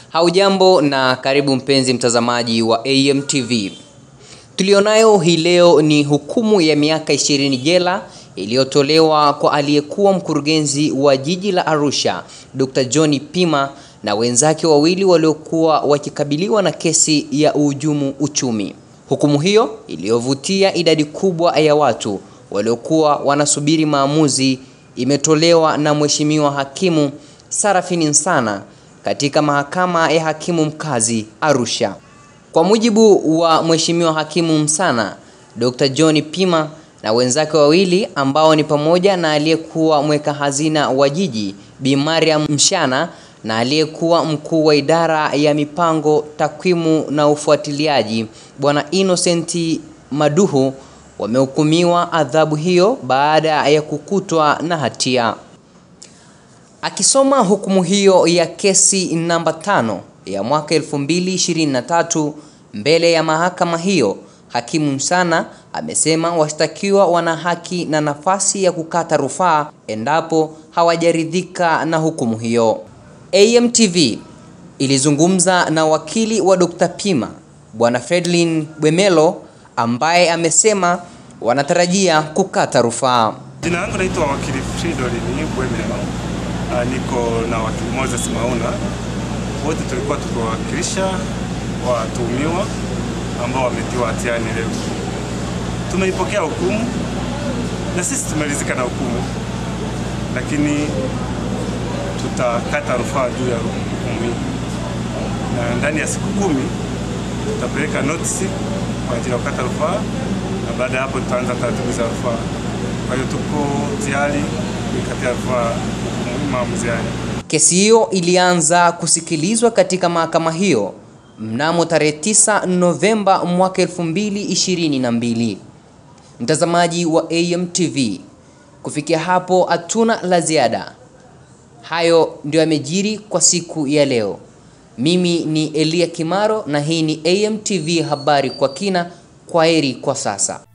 Haujambo na karibu mpenzi mtazamaji wa AMTV. Tulionayo hii leo ni hukumu ya miaka ishirini jela iliyotolewa kwa aliyekuwa mkurugenzi wa jiji la Arusha, Dr. John Pima na wenzake wawili waliokuwa wakikabiliwa na kesi ya uhujumu uchumi. Hukumu hiyo iliyovutia idadi kubwa ya watu waliokuwa wanasubiri maamuzi imetolewa na Mheshimiwa Hakimu Sarafini Nsana katika mahakama ya hakimu mkazi Arusha. Kwa mujibu wa Mheshimiwa Hakimu Msana, Dr. John Pima na wenzake wawili ambao ni pamoja na aliyekuwa mweka hazina wa jiji Bi Mariam Mshana na aliyekuwa mkuu wa idara ya mipango, takwimu na ufuatiliaji Bwana Innocent Maduhu wamehukumiwa adhabu hiyo baada ya kukutwa na hatia. Akisoma hukumu hiyo ya kesi namba tano ya mwaka 2023 mbele ya mahakama hiyo, Hakimu Msana amesema washtakiwa wana haki na nafasi ya kukata rufaa endapo hawajaridhika na hukumu hiyo. AMTV ilizungumza na wakili wa Dr. Pima Bwana Fredlin Bwemelo ambaye amesema wanatarajia kukata rufaa. Jina langu naitwa wakili Fridolin Bwemelo. Uh, niko na wakili Moses Mauna, wote tulikuwa tukiwakilisha watuhumiwa ambao wametiwa hatiani leo. Tumeipokea hukumu na sisi tumeridhika na hukumu, lakini tutakata rufaa juu ya hukumu hii, na ndani ya siku kumi tutapeleka notisi kwa ajili ya kukata rufaa, na baada ya hapo tutaanza taratibu za rufaa. Kwa hiyo tuko tayari kuikatia rufaa maamuzi haya. Kesi hiyo ilianza kusikilizwa katika mahakama hiyo mnamo tarehe 9 Novemba mwaka 2022. Mtazamaji wa AMTV, kufikia hapo hatuna la ziada. Hayo ndio yamejiri kwa siku ya leo. Mimi ni Elia Kimaro na hii ni AMTV habari kwa kina. Kwaheri kwa sasa.